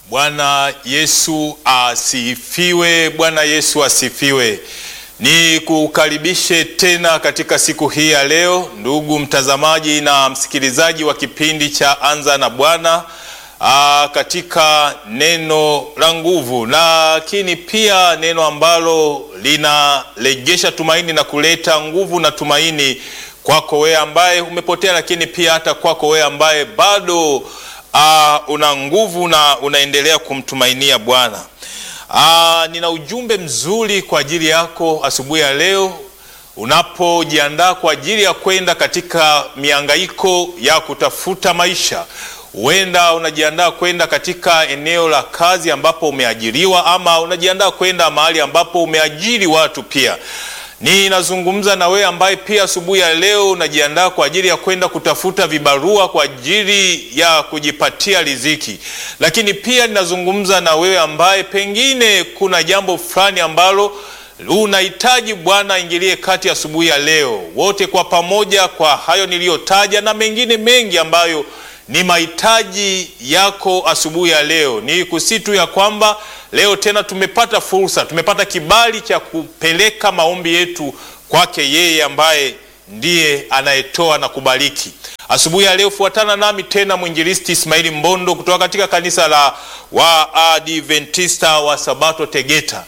Bwana Yesu asifiwe. Bwana Yesu asifiwe. Ni kukaribishe tena katika siku hii ya leo, ndugu mtazamaji na msikilizaji wa kipindi cha Anza na Bwana, aa, katika neno la nguvu, lakini pia neno ambalo linarejesha tumaini na kuleta nguvu na tumaini kwako wewe ambaye umepotea, lakini pia hata kwako wewe ambaye bado uh, una nguvu na unaendelea kumtumainia Bwana. Uh, nina ujumbe mzuri kwa ajili yako asubuhi ya leo, unapojiandaa kwa ajili ya kwenda katika miangaiko ya kutafuta maisha. Huenda unajiandaa kwenda katika eneo la kazi ambapo umeajiriwa, ama unajiandaa kwenda mahali ambapo umeajiri watu pia Ninazungumza na wewe ambaye pia asubuhi ya leo unajiandaa kwa ajili ya kwenda kutafuta vibarua kwa ajili ya kujipatia riziki, lakini pia ninazungumza na wewe ambaye pengine kuna jambo fulani ambalo unahitaji Bwana aingilie kati asubuhi ya leo. Wote kwa pamoja, kwa hayo niliyotaja na mengine mengi ambayo ni mahitaji yako asubuhi ya leo, ni kusitu ya kwamba leo tena tumepata fursa, tumepata kibali cha kupeleka maombi yetu kwake yeye ambaye ndiye anayetoa na kubariki. Asubuhi ya leo fuatana nami tena mwinjilisti Ismaili Mbondo kutoka katika kanisa la Waadventista wa Sabato Tegeta.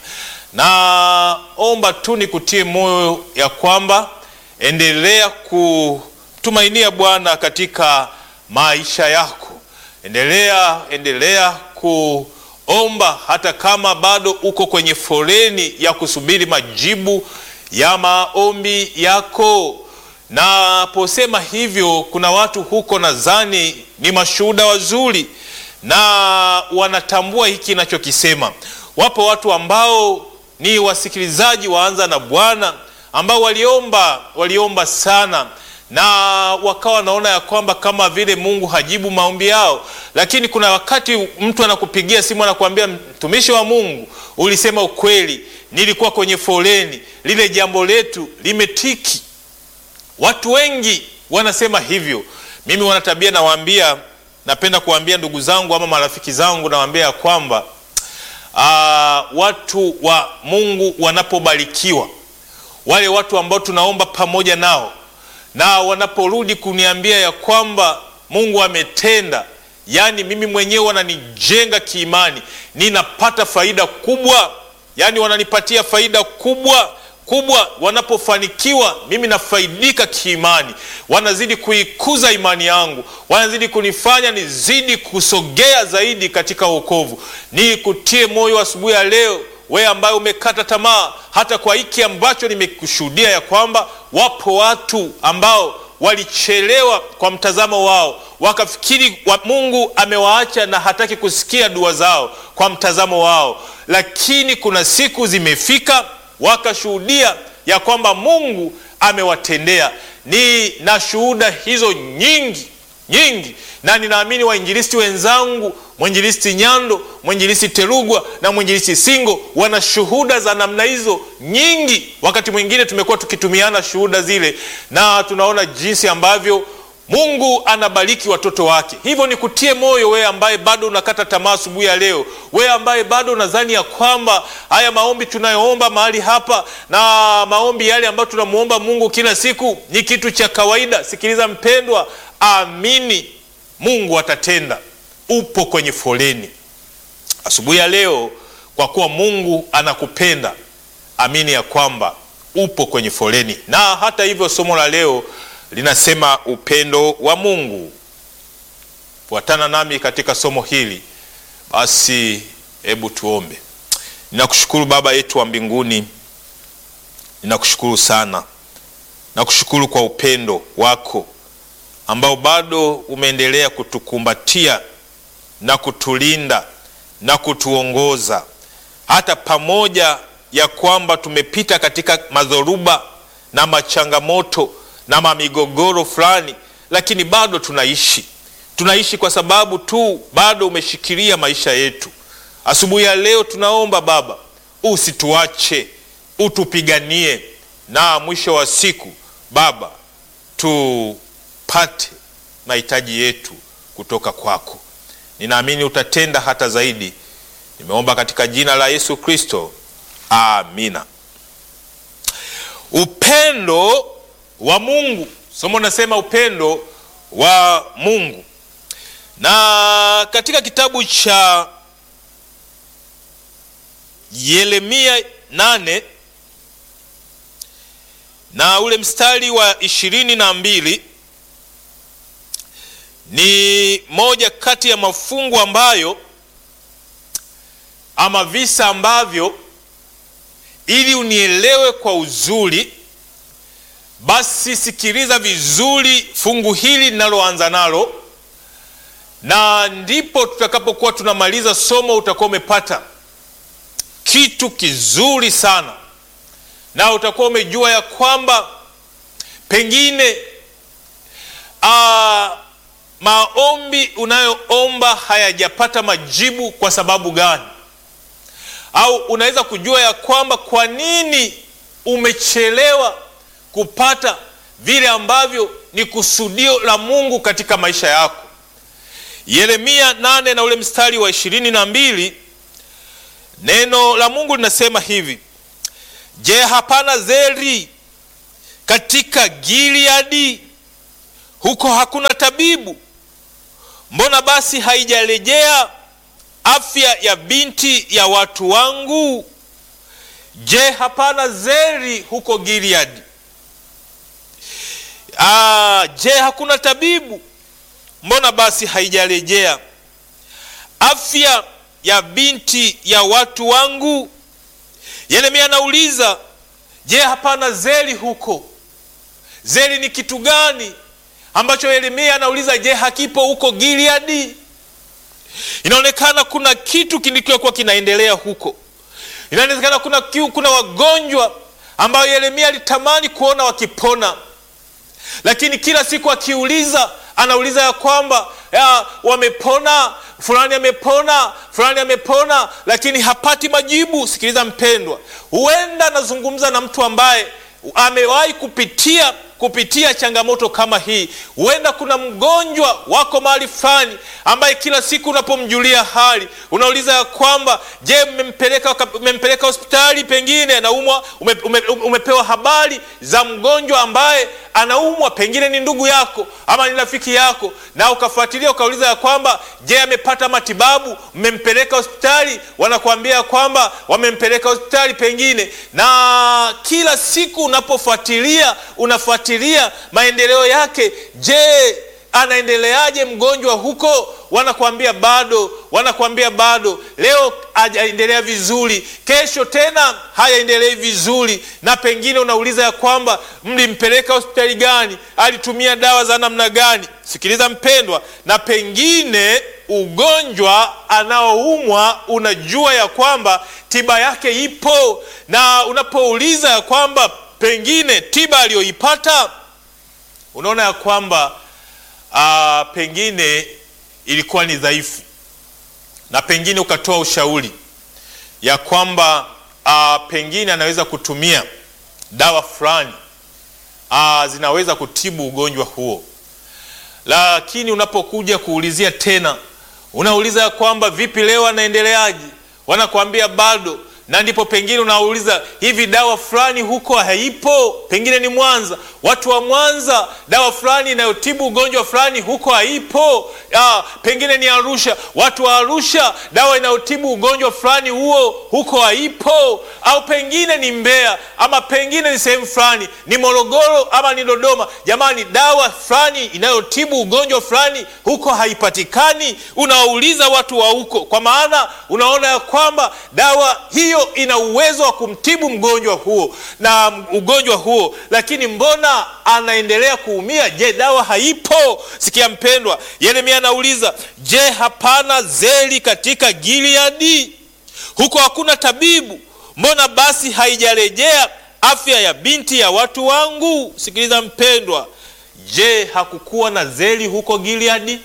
Naomba tu nikutie moyo ya kwamba endelea kutumainia Bwana katika maisha yako, endelea endelea ku omba hata kama bado uko kwenye foleni ya kusubiri majibu ya maombi yako. Naposema hivyo, kuna watu huko nadhani ni mashuhuda wazuri na wanatambua hiki ninachokisema. Wapo watu ambao ni wasikilizaji waanza na Bwana ambao waliomba waliomba sana na wakawa wanaona ya kwamba kama vile Mungu hajibu maombi yao, lakini kuna wakati mtu anakupigia simu anakuambia, mtumishi wa Mungu, ulisema ukweli, nilikuwa kwenye foleni, lile jambo letu limetiki. Watu wengi wanasema hivyo. Mimi wana tabia, nawaambia, napenda kuwaambia ndugu zangu ama marafiki zangu, nawaambia ya kwamba aa, watu wa Mungu wanapobarikiwa, wale watu ambao tunaomba pamoja nao na wanaporudi kuniambia ya kwamba Mungu ametenda, yaani mimi mwenyewe wananijenga kiimani, ninapata faida kubwa, yaani wananipatia faida kubwa kubwa. Wanapofanikiwa mimi nafaidika kiimani, wanazidi kuikuza imani yangu, wanazidi kunifanya nizidi kusogea zaidi katika wokovu. Ni kutie moyo asubuhi ya leo wewe ambaye umekata tamaa hata kwa hiki ambacho nimekushuhudia ya kwamba wapo watu ambao walichelewa kwa mtazamo wao, wakafikiri wa Mungu amewaacha na hataki kusikia dua zao kwa mtazamo wao, lakini kuna siku zimefika wakashuhudia ya kwamba Mungu amewatendea. Ni na shuhuda hizo nyingi nyingi na ninaamini wainjilisti wenzangu mwinjilisti Nyando, mwinjilisti Terugwa na mwinjilisti Singo wana shuhuda za namna hizo nyingi. Wakati mwingine tumekuwa tukitumiana shuhuda zile na tunaona jinsi ambavyo Mungu anabariki watoto wake. Hivyo ni kutie moyo wewe ambaye bado unakata tamaa asubuhi ya leo, wewe ambaye bado unadhani ya kwamba haya maombi tunayoomba mahali hapa na maombi yale ambayo tunamwomba Mungu kila siku ni kitu cha kawaida. Sikiliza mpendwa, amini Mungu atatenda. Upo kwenye foleni asubuhi ya leo, kwa kuwa Mungu anakupenda, amini ya kwamba upo kwenye foleni. Na hata hivyo, somo la leo linasema upendo wa Mungu. Fuatana nami katika somo hili basi, hebu tuombe. Ninakushukuru Baba yetu wa mbinguni, ninakushukuru sana, nakushukuru kwa upendo wako ambao bado umeendelea kutukumbatia na kutulinda na kutuongoza hata pamoja ya kwamba tumepita katika madhoruba na machangamoto na mamigogoro fulani, lakini bado tunaishi. Tunaishi kwa sababu tu bado umeshikilia maisha yetu. Asubuhi ya leo tunaomba Baba, usituache, utupiganie, na mwisho wa siku Baba tu pate mahitaji yetu kutoka kwako. ninaamini utatenda hata zaidi. Nimeomba katika jina la Yesu Kristo, amina. Upendo wa Mungu, somo nasema upendo wa Mungu, na katika kitabu cha Yeremia nane na ule mstari wa ishirini na mbili ni moja kati ya mafungu ambayo ama visa ambavyo, ili unielewe kwa uzuri, basi sikiliza vizuri fungu hili linaloanza nalo, na ndipo tutakapokuwa tunamaliza somo utakuwa umepata kitu kizuri sana, na utakuwa umejua ya kwamba pengine aa, maombi unayoomba hayajapata majibu kwa sababu gani? Au unaweza kujua ya kwamba kwa nini umechelewa kupata vile ambavyo ni kusudio la Mungu katika maisha yako. Yeremia nane na ule mstari wa ishirini na mbili neno la Mungu linasema hivi: Je, hapana zeri katika Gileadi? Huko hakuna tabibu? Mbona basi haijarejea afya ya binti ya watu wangu? Je, hapana zeri huko Gileadi? Ah, je, hakuna tabibu? Mbona basi haijarejea afya ya binti ya watu wangu? Yeremia anauliza, je, hapana zeri huko? Zeri ni kitu gani ambacho Yeremia anauliza, je, hakipo huko Gileadi? Inaonekana kuna kitu kilichokuwa kinaendelea huko. Inawezekana kuna, kuna wagonjwa ambao Yeremia alitamani kuona wakipona, lakini kila siku akiuliza, anauliza ya kwamba ya, wamepona, fulani amepona, fulani amepona, lakini hapati majibu. Sikiliza mpendwa, huenda anazungumza na mtu ambaye amewahi kupitia kupitia changamoto kama hii. Huenda kuna mgonjwa wako mahali fulani ambaye kila siku unapomjulia hali unauliza ya kwamba je, mmempeleka mmempeleka hospitali, pengine anaumwa, ume, ume, umepewa habari za mgonjwa ambaye anaumwa, pengine ni ndugu yako ama ni rafiki yako, na ukafuatilia ukauliza ya kwamba je, amepata matibabu, mmempeleka hospitali? Wanakuambia kwamba wamempeleka hospitali pengine, na kila siku unapofuatilia unafuatilia maendeleo yake. Je, anaendeleaje mgonjwa huko? Wanakuambia bado, wanakuambia bado. Leo hajaendelea vizuri, kesho tena hayaendelei vizuri, na pengine unauliza ya kwamba mlimpeleka hospitali gani? Alitumia dawa za namna gani? Sikiliza mpendwa, na pengine ugonjwa anaoumwa unajua ya kwamba tiba yake ipo, na unapouliza ya kwamba pengine tiba aliyoipata unaona ya kwamba a, pengine ilikuwa ni dhaifu, na pengine ukatoa ushauri ya kwamba a, pengine anaweza kutumia dawa fulani zinaweza kutibu ugonjwa huo, lakini unapokuja kuulizia tena, unauliza ya kwamba vipi, leo anaendeleaje? Wanakuambia bado na ndipo pengine unauliza hivi, dawa fulani huko haipo, pengine ni Mwanza, watu wa Mwanza, dawa fulani inayotibu ugonjwa fulani huko haipo. Ah, pengine ni Arusha, watu wa Arusha, dawa inayotibu ugonjwa fulani huo huko haipo. Au pengine ni Mbeya, ama pengine ni sehemu fulani, ni Morogoro ama ni Dodoma. Jamani, dawa fulani inayotibu ugonjwa fulani huko haipatikani. Unawauliza watu wa huko, kwa maana unaona ya kwamba dawa hiyo ina uwezo wa kumtibu mgonjwa huo na ugonjwa huo, lakini mbona anaendelea kuumia? Je, dawa haipo? Sikia mpendwa, Yeremia anauliza, je, hapana zeri katika Gileadi? Huko hakuna tabibu? Mbona basi haijarejea afya ya binti ya watu wangu? Sikiliza mpendwa, je, hakukuwa na zeri huko Gileadi?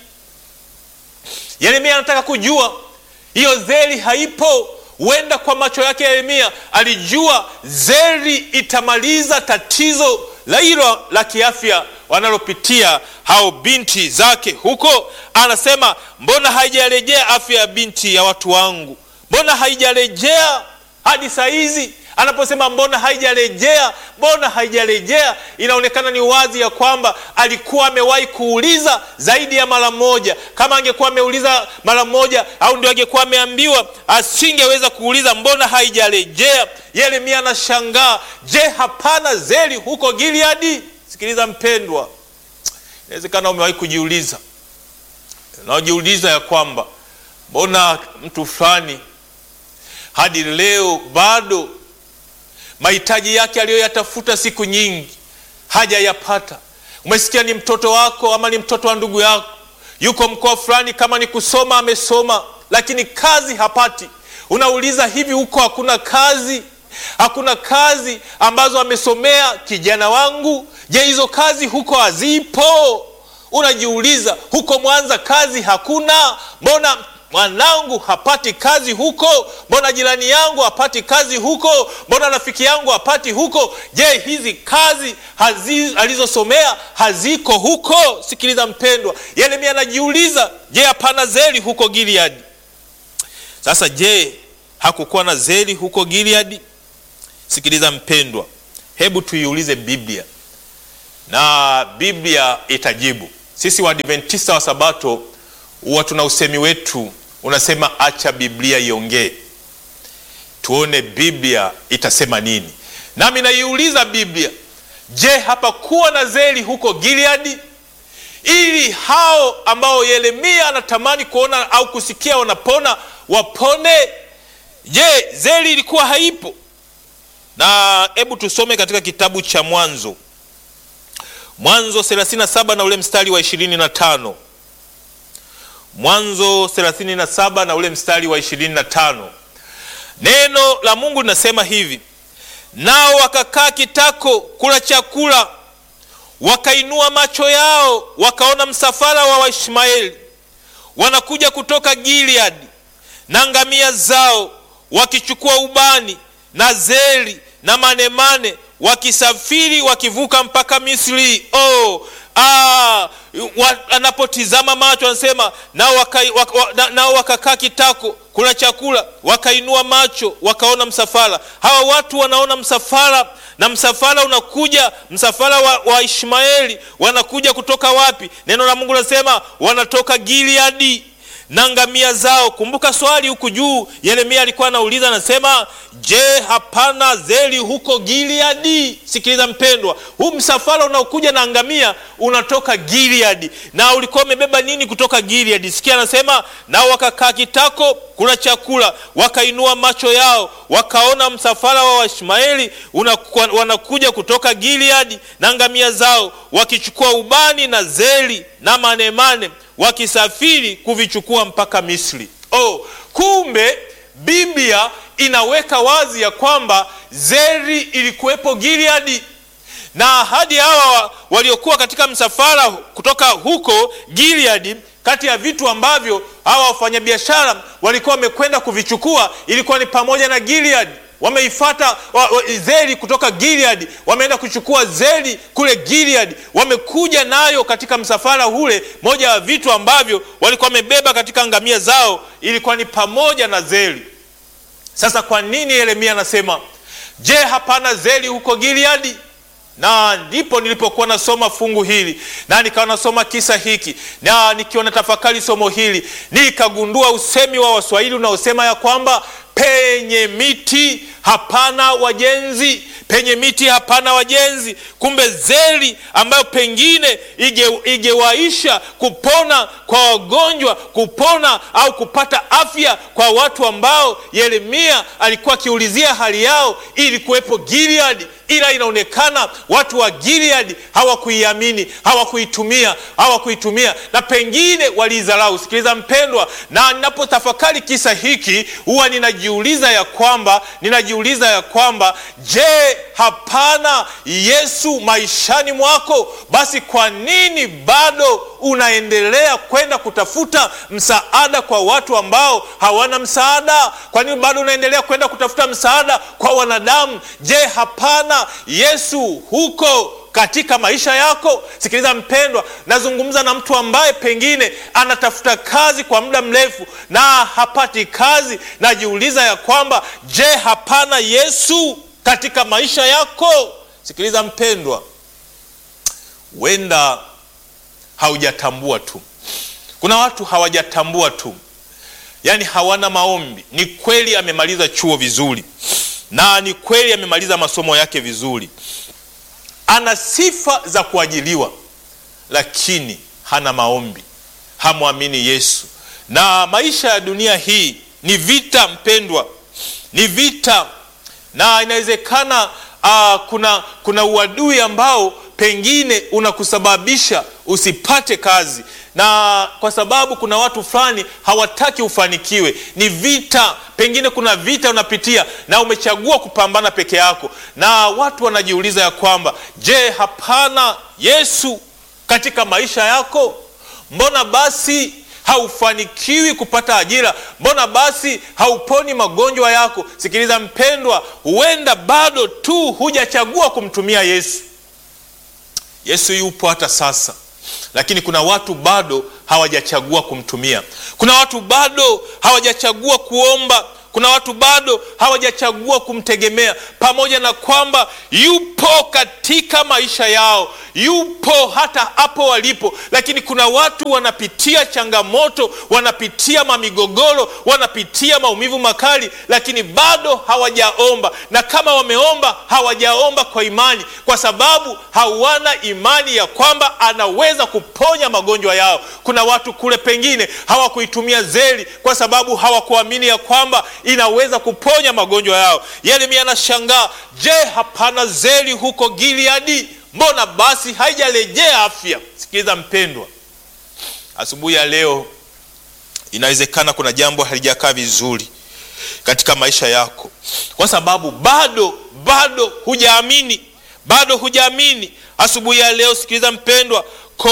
Yeremia anataka kujua hiyo zeri haipo. Huenda kwa macho yake Yeremia alijua zeri itamaliza tatizo la hilo la kiafya wanalopitia hao binti zake huko. Anasema mbona haijarejea afya ya binti ya watu wangu, mbona haijarejea hadi saa hizi anaposema mbona haijarejea, mbona haijarejea, inaonekana ni wazi ya kwamba alikuwa amewahi kuuliza zaidi ya mara moja. Kama angekuwa ameuliza mara moja, au ndio angekuwa ameambiwa, asingeweza kuuliza mbona haijarejea. Yeremia anashangaa, je, hapana zeli huko Gileadi? Sikiliza mpendwa, inawezekana umewahi kujiuliza, unaojiuliza ya kwamba mbona mtu fulani hadi leo bado mahitaji yake aliyoyatafuta siku nyingi hajayapata. Umesikia ni mtoto wako ama ni mtoto wa ndugu yako, yuko mkoa fulani, kama ni kusoma amesoma, lakini kazi hapati. Unauliza, hivi huko hakuna kazi? Hakuna kazi ambazo amesomea kijana wangu? Je, hizo kazi huko hazipo? Unajiuliza, huko Mwanza kazi hakuna? Mbona mwanangu hapati kazi huko? Mbona jirani yangu hapati kazi huko? Mbona rafiki yangu hapati huko? Je, hizi kazi hazi, alizosomea haziko huko? Sikiliza mpendwa, Yeremia anajiuliza, je, hapana zeli huko Gileadi? Sasa je, hakukuwa na zeli huko Gileadi? Sikiliza mpendwa, hebu tuiulize Biblia na Biblia itajibu. Sisi Waadventista wa Sabato huwa tuna usemi wetu unasema, acha Biblia iongee, tuone Biblia itasema nini. Nami naiuliza Biblia, je, hapakuwa na zeli huko Gileadi ili hao ambao Yeremia anatamani kuona au kusikia wanapona wapone? Je, zeli ilikuwa haipo? Na hebu tusome katika kitabu cha Mwanzo, Mwanzo 37 na ule mstari wa 25. Mwanzo 37 na ule mstari wa 25, neno la Mungu linasema hivi: nao wakakaa kitako kula chakula, wakainua macho yao, wakaona msafara wa Waishmaeli wanakuja kutoka Gileadi na ngamia zao, wakichukua ubani na zeri na manemane, wakisafiri wakivuka mpaka Misri. Oh, ah, anapotizama macho anasema nao wakakaa waka, na, waka kitako kula chakula, wakainua macho wakaona msafara. Hawa watu wanaona msafara, na msafara unakuja, msafara wa, wa Ishmaeli wanakuja kutoka wapi? Neno la Mungu linasema wanatoka Gileadi na ngamia zao. Kumbuka swali huku juu, Yeremia alikuwa anauliza anasema, je, hapana zeli huko Gileadi? Sikiliza mpendwa, huu msafara unaokuja na ngamia unatoka Gileadi, na ulikuwa umebeba nini kutoka Gileadi? Sikia, anasema nao wakakaa kitako kula chakula, wakainua macho yao wakaona msafara wa Waishmaeli wanakuja kutoka Gileadi na ngamia zao, wakichukua ubani na zeli na manemane wakisafiri kuvichukua mpaka Misri. Oh, kumbe Biblia inaweka wazi ya kwamba zeri ilikuwepo Gileadi, na hadi hawa waliokuwa katika msafara kutoka huko Gileadi, kati ya vitu ambavyo hawa wafanyabiashara walikuwa wamekwenda kuvichukua ilikuwa ni pamoja na Gileadi wameifata wa, wa, zeri kutoka Gilead, wameenda kuchukua zeri kule Gilead, wamekuja nayo katika msafara ule. Moja ya vitu ambavyo walikuwa wamebeba katika ngamia zao ilikuwa ni pamoja na zeri. Sasa kwa nini Yeremia anasema je, hapana zeri huko Gilead? Na ndipo nilipokuwa nasoma fungu hili na nikawa nasoma kisa hiki na nikiwa na tafakari somo hili nikagundua usemi wa Waswahili unaosema ya kwamba penye miti hapana wajenzi, penye miti hapana wajenzi. Kumbe zeri ambayo pengine igewaisha ige kupona kwa wagonjwa, kupona au kupata afya kwa watu ambao Yeremia alikuwa akiulizia hali yao, ili kuwepo Gilead, ila inaonekana watu wa Gilead hawakuiamini, hawakuitumia, hawakuitumia na pengine waliidharau. Sikiliza mpendwa, na ninapotafakari kisa hiki huwa ninajiuliza ya kwamba ninajiuliza ya kwamba je, hapana Yesu maishani mwako? Basi kwa nini bado unaendelea kwenda kutafuta msaada kwa watu ambao hawana msaada? Kwa nini bado unaendelea kwenda kutafuta msaada kwa wanadamu? Je, hapana Yesu huko katika maisha yako? Sikiliza mpendwa, nazungumza na mtu ambaye pengine anatafuta kazi kwa muda mrefu na hapati kazi. Najiuliza ya kwamba je, hapana Yesu katika maisha yako? Sikiliza mpendwa, huenda haujatambua tu. Kuna watu hawajatambua tu, yaani hawana maombi. Ni kweli amemaliza chuo vizuri na ni kweli amemaliza masomo yake vizuri, ana sifa za kuajiliwa, lakini hana maombi, hamwamini Yesu. Na maisha ya dunia hii ni vita, mpendwa, ni vita, na inawezekana uh, kuna, kuna uadui ambao pengine unakusababisha usipate kazi na kwa sababu kuna watu fulani hawataki ufanikiwe. Ni vita, pengine kuna vita unapitia na umechagua kupambana peke yako, na watu wanajiuliza ya kwamba je, hapana Yesu katika maisha yako? Mbona basi haufanikiwi kupata ajira? Mbona basi hauponi magonjwa yako? Sikiliza mpendwa, huenda bado tu hujachagua kumtumia Yesu. Yesu yupo hata sasa lakini kuna watu bado hawajachagua kumtumia. Kuna watu bado hawajachagua kuomba. Kuna watu bado hawajachagua kumtegemea, pamoja na kwamba yupo katika maisha yao, yupo hata hapo walipo. Lakini kuna watu wanapitia changamoto, wanapitia mamigogoro, wanapitia maumivu makali, lakini bado hawajaomba, na kama wameomba, hawajaomba kwa imani, kwa sababu hawana imani ya kwamba anaweza kuponya magonjwa yao. Kuna watu kule pengine hawakuitumia zeli kwa sababu hawakuamini ya kwamba inaweza kuponya magonjwa yao. Yeremia anashangaa, je, hapana zeli huko Gileadi? Mbona basi haijarejea afya? Sikiliza mpendwa, asubuhi ya leo inawezekana kuna jambo halijakaa vizuri katika maisha yako, kwa sababu bado bado hujaamini, bado hujaamini. Asubuhi ya leo, sikiliza mpendwa,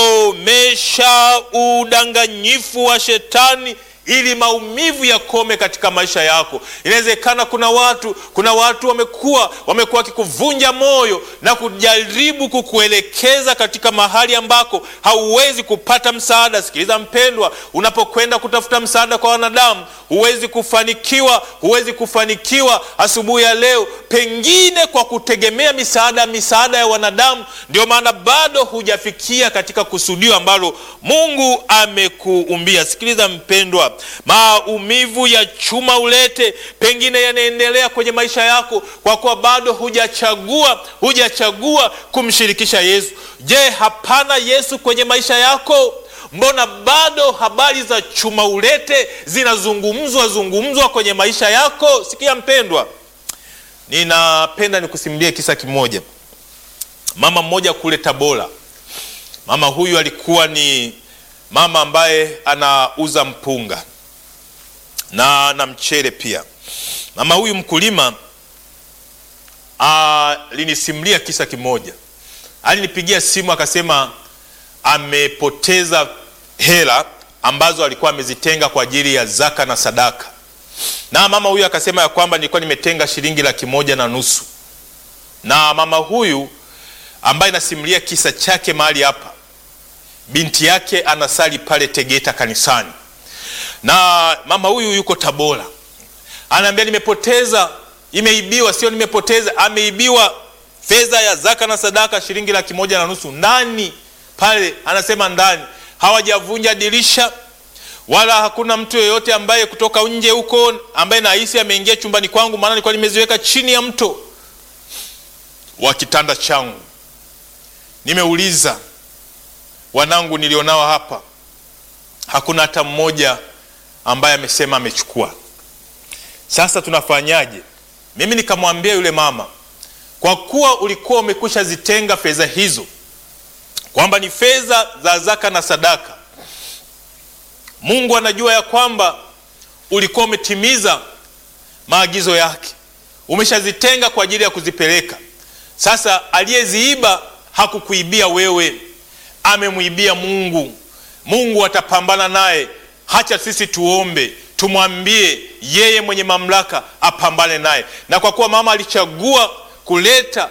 komesha udanganyifu wa shetani ili maumivu yakome katika maisha yako. Inawezekana kuna watu kuna watu wamekuwa wamekuwa wakikuvunja moyo na kujaribu kukuelekeza katika mahali ambako hauwezi kupata msaada. Sikiliza mpendwa, unapokwenda kutafuta msaada kwa wanadamu huwezi kufanikiwa, huwezi kufanikiwa. Asubuhi ya leo, pengine kwa kutegemea misaada misaada ya wanadamu, ndio maana bado hujafikia katika kusudio ambalo Mungu amekuumbia. Sikiliza mpendwa, maumivu ya chuma ulete pengine yanaendelea kwenye maisha yako kwa kuwa bado hujachagua hujachagua kumshirikisha Yesu. Je, hapana Yesu kwenye maisha yako? Mbona bado habari za chuma ulete zinazungumzwa zungumzwa kwenye maisha yako? Sikia mpendwa, ninapenda nikusimulie kisa kimoja. Mama mmoja kule Tabora, mama huyu alikuwa ni mama ambaye anauza mpunga na na mchele pia. Mama huyu mkulima alinisimulia kisa kimoja. Alinipigia simu akasema amepoteza hela ambazo alikuwa amezitenga kwa ajili ya zaka na sadaka, na mama huyu akasema ya kwamba nilikuwa nimetenga shilingi laki moja na nusu. Na mama huyu ambaye nasimulia kisa chake mahali hapa binti yake anasali pale Tegeta kanisani, na mama huyu yuko Tabora. Anaambia nimepoteza, imeibiwa. Sio nimepoteza, ameibiwa fedha ya zaka na sadaka shilingi laki moja na nusu ndani pale. Anasema ndani hawajavunja dirisha wala hakuna mtu yeyote ambaye kutoka nje huko ambaye nahisi ameingia chumbani kwangu, maana nilikuwa nimeziweka chini ya mto wa kitanda changu. Nimeuliza wanangu nilionao hapa, hakuna hata mmoja ambaye amesema amechukua. Sasa tunafanyaje? Mimi nikamwambia yule mama, kwa kuwa ulikuwa umekwisha zitenga fedha hizo, kwamba ni fedha za zaka na sadaka, Mungu anajua ya kwamba ulikuwa umetimiza maagizo yake, umeshazitenga kwa ajili ya kuzipeleka. Sasa aliyeziiba hakukuibia wewe amemwibia Mungu. Mungu atapambana naye. Hacha sisi tuombe, tumwambie yeye mwenye mamlaka apambane naye. Na kwa kuwa mama alichagua kuleta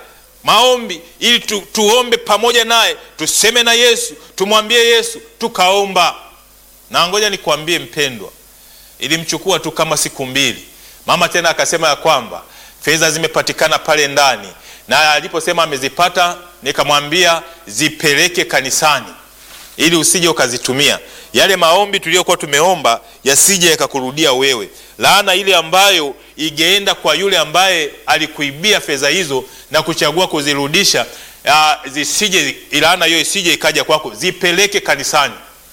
maombi ili tu, tuombe pamoja naye, tuseme na Yesu, tumwambie Yesu, tukaomba. Na ngoja nikwambie mpendwa, ilimchukua tu kama siku mbili, mama tena akasema ya kwamba fedha zimepatikana pale ndani, na aliposema amezipata, nikamwambia zipeleke kanisani ili usije ukazitumia yale maombi tuliyokuwa tumeomba yasije yakakurudia wewe. Laana ile ambayo ingeenda kwa yule ambaye alikuibia fedha hizo na kuchagua kuzirudisha, uh, zisije laana hiyo isije ikaja kwako, zipeleke kanisani.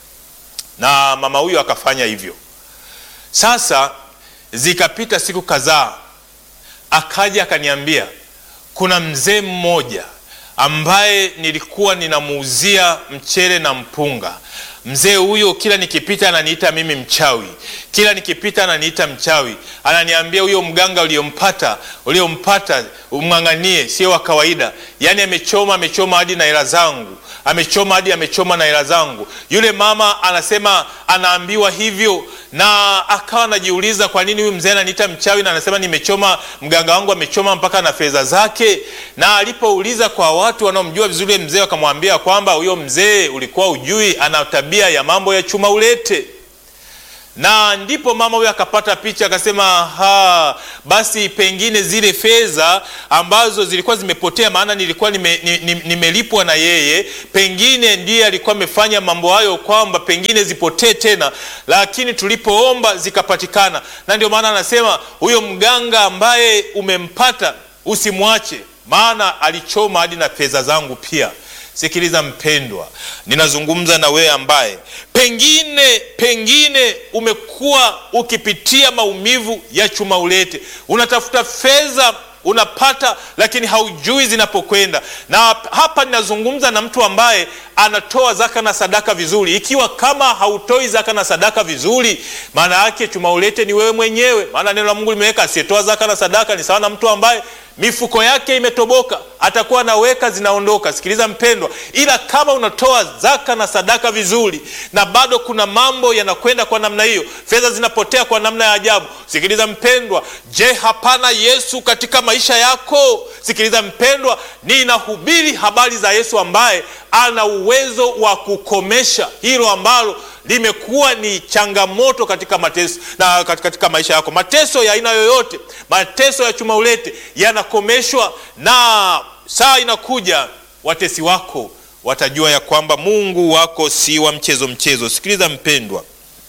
Na mama huyo akafanya hivyo. Sasa zikapita siku kadhaa, akaja akaniambia kuna mzee mmoja ambaye nilikuwa ninamuuzia mchele na mpunga. Mzee huyo kila nikipita ananiita mimi mchawi, kila nikipita ananiita mchawi, ananiambia huyo mganga uliompata uliompata umng'ang'anie, sio wa kawaida. Yaani amechoma amechoma hadi na hela zangu, amechoma hadi amechoma na hela zangu. Yule mama anasema anaambiwa hivyo, na akawa anajiuliza kwa nini huyu mzee ananiita mchawi na anasema nimechoma, mganga wangu amechoma mpaka na fedha zake. Na alipouliza kwa watu wanaomjua vizuri mzee, wakamwambia kwamba huyo mzee ulikuwa ujui, ana tabia ya mambo ya chuma ulete na ndipo mama huyo akapata picha akasema, ha, basi pengine zile fedha ambazo zilikuwa zimepotea, maana nilikuwa nimelipwa nime na yeye, pengine ndiye alikuwa amefanya mambo hayo, kwamba pengine zipotee tena, lakini tulipoomba zikapatikana. Na ndio maana anasema huyo mganga ambaye umempata usimwache, maana alichoma hadi na fedha zangu pia. Sikiliza mpendwa, ninazungumza na wewe ambaye pengine pengine umekuwa ukipitia maumivu ya chuma ulete, unatafuta fedha unapata, lakini haujui zinapokwenda. Na hapa ninazungumza na mtu ambaye anatoa zaka na sadaka vizuri. Ikiwa kama hautoi zaka na sadaka vizuri, maana yake chuma ulete ni wewe mwenyewe, maana neno la Mungu limeweka asiyetoa zaka na sadaka ni sawa na mtu ambaye mifuko yake imetoboka, atakuwa anaweka zinaondoka. Sikiliza mpendwa, ila kama unatoa zaka na sadaka vizuri na bado kuna mambo yanakwenda kwa namna hiyo, fedha zinapotea kwa namna ya ajabu. Sikiliza mpendwa, je, hapana Yesu katika maisha yako? Sikiliza mpendwa, ninahubiri habari za Yesu ambaye ana uwezo wa kukomesha hilo ambalo limekuwa ni changamoto katika mateso na katika maisha yako. Mateso ya aina yoyote, mateso ya chuma ulete yanakomeshwa, na saa inakuja watesi wako watajua ya kwamba Mungu wako si wa mchezo mchezo. Sikiliza mpendwa,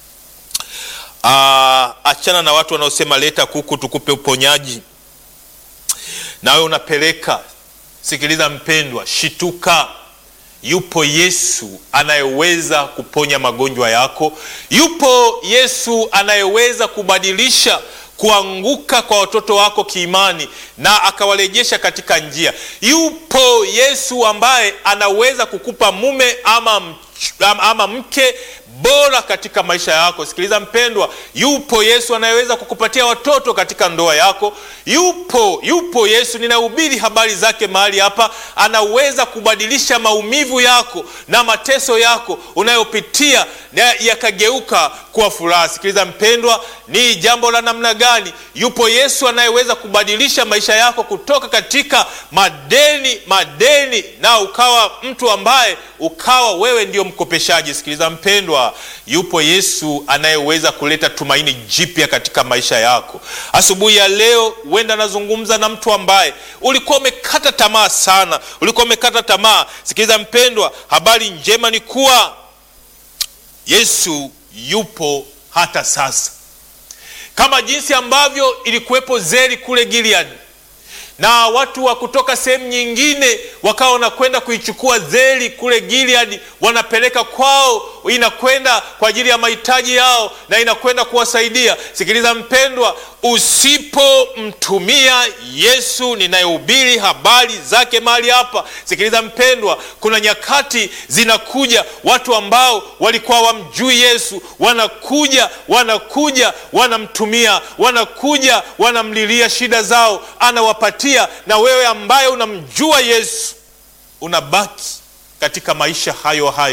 aa, achana na watu wanaosema leta kuku tukupe uponyaji, nawe unapeleka. Sikiliza mpendwa, shituka. Yupo Yesu anayeweza kuponya magonjwa yako. Yupo Yesu anayeweza kubadilisha kuanguka kwa watoto wako kiimani na akawarejesha katika njia. Yupo Yesu ambaye anaweza kukupa mume ama, ama mke bora katika maisha yako. Sikiliza mpendwa, yupo Yesu anayeweza kukupatia watoto katika ndoa yako. Yupo yupo Yesu, ninahubiri habari zake mahali hapa, anaweza kubadilisha maumivu yako na mateso yako unayopitia na yakageuka kuwa furaha. Sikiliza mpendwa, ni jambo la namna gani? Yupo Yesu anayeweza kubadilisha maisha yako kutoka katika madeni madeni, na ukawa mtu ambaye ukawa wewe ndio mkopeshaji. Sikiliza mpendwa, yupo Yesu anayeweza kuleta tumaini jipya katika maisha yako. Asubuhi ya leo, huenda nazungumza na mtu ambaye ulikuwa umekata tamaa sana, ulikuwa umekata tamaa. Sikiliza mpendwa, habari njema ni kuwa Yesu yupo hata sasa, kama jinsi ambavyo ilikuwepo zeri kule Gilead na watu wa kutoka sehemu nyingine wakawa wanakwenda kuichukua zeri kule Gilead, wanapeleka kwao, inakwenda kwa ajili ya mahitaji yao na inakwenda kuwasaidia. Sikiliza mpendwa, usipomtumia Yesu ninayehubiri habari zake mahali hapa, sikiliza mpendwa, kuna nyakati zinakuja, watu ambao walikuwa wamjui Yesu wanakuja, wanakuja, wanamtumia, wanakuja, wanamlilia shida zao, anawapatia na wewe ambaye unamjua Yesu unabaki katika maisha hayo hayo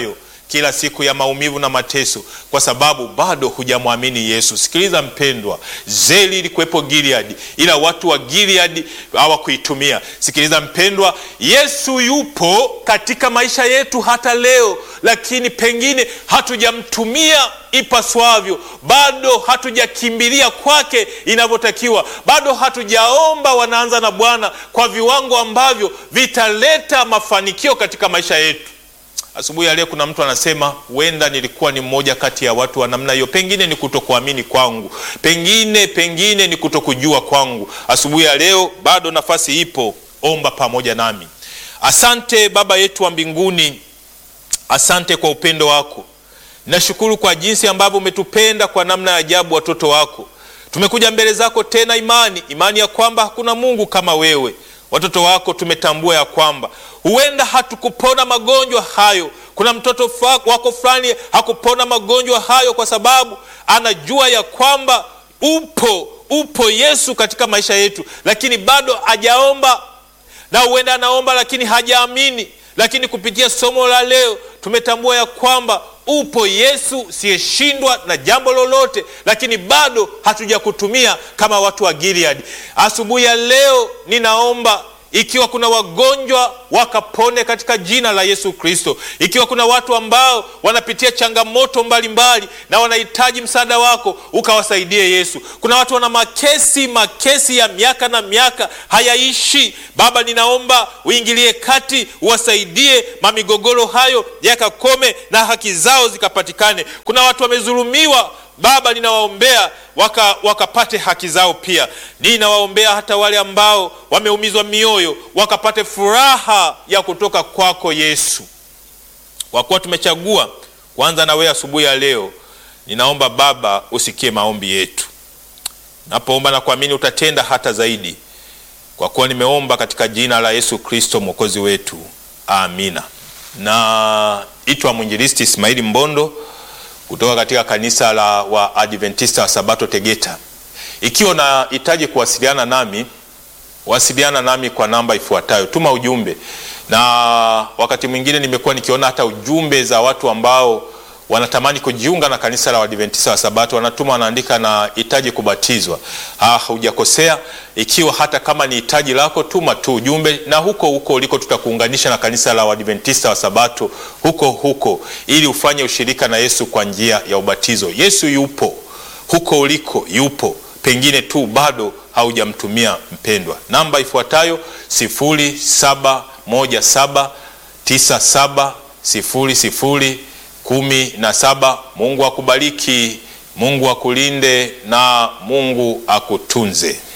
kila siku ya maumivu na mateso, kwa sababu bado hujamwamini Yesu. Sikiliza mpendwa, zeli ilikuwepo Gilead, ila watu wa Gilead hawakuitumia. Sikiliza mpendwa, Yesu yupo katika maisha yetu hata leo, lakini pengine hatujamtumia ipaswavyo, bado hatujakimbilia kwake inavyotakiwa, bado hatujaomba wanaanza na Bwana kwa viwango ambavyo vitaleta mafanikio katika maisha yetu. Asubuhi ya leo kuna mtu anasema, huenda nilikuwa ni mmoja kati ya watu wa namna hiyo. Pengine ni kutokuamini kwangu, pengine pengine ni kutokujua kwangu. Asubuhi ya leo bado nafasi ipo, omba pamoja nami. Asante Baba yetu wa mbinguni, asante kwa upendo wako. Nashukuru kwa jinsi ambavyo umetupenda kwa namna ya ajabu, watoto wako. Tumekuja mbele zako tena, imani imani ya kwamba hakuna Mungu kama wewe. Watoto wako tumetambua ya kwamba huenda hatukupona magonjwa hayo. Kuna mtoto wako fulani hakupona magonjwa hayo kwa sababu anajua ya kwamba upo upo Yesu katika maisha yetu, lakini bado hajaomba, na huenda anaomba lakini hajaamini. Lakini kupitia somo la leo tumetambua ya kwamba upo Yesu siyeshindwa na jambo lolote, lakini bado hatujakutumia kama watu wa Gilead. Asubuhi ya leo ninaomba ikiwa kuna wagonjwa wakapone katika jina la Yesu Kristo. Ikiwa kuna watu ambao wanapitia changamoto mbalimbali mbali, na wanahitaji msaada wako ukawasaidie Yesu. Kuna watu wana makesi makesi ya miaka na miaka hayaishi. Baba, ninaomba uingilie kati, uwasaidie mamigogoro hayo yakakome na haki zao zikapatikane. Kuna watu wamedhulumiwa Baba, ninawaombea waka, wakapate haki zao pia. Ninawaombea hata wale ambao wameumizwa mioyo wakapate furaha ya kutoka kwako Yesu. Kwa kuwa tumechagua kwanza na wewe asubuhi ya leo, ninaomba Baba usikie maombi yetu. Napoomba na kuamini utatenda hata zaidi, kwa kuwa nimeomba katika jina la Yesu Kristo mwokozi wetu, amina. Naitwa mwinjilisti Ismaili Mbondo kutoka katika kanisa la Waadventista wa Sabato Tegeta. Ikiwa unahitaji kuwasiliana nami, wasiliana nami kwa namba ifuatayo, tuma ujumbe. Na wakati mwingine nimekuwa nikiona hata ujumbe za watu ambao wanatamani kujiunga na kanisa la Waadventista wa Sabato, wanatuma wanaandika na hitaji kubatizwa. Ah, hujakosea. Ikiwa hata kama ni hitaji lako, tuma tu ujumbe, na huko huko uliko tutakuunganisha na kanisa la Waadventista wa Sabato huko huko, ili ufanye ushirika na Yesu kwa njia ya ubatizo. Yesu yupo huko uliko, yupo pengine tu bado haujamtumia mpendwa. Namba ifuatayo 07179700 kumi na saba. Mungu akubariki, Mungu akulinde na Mungu akutunze.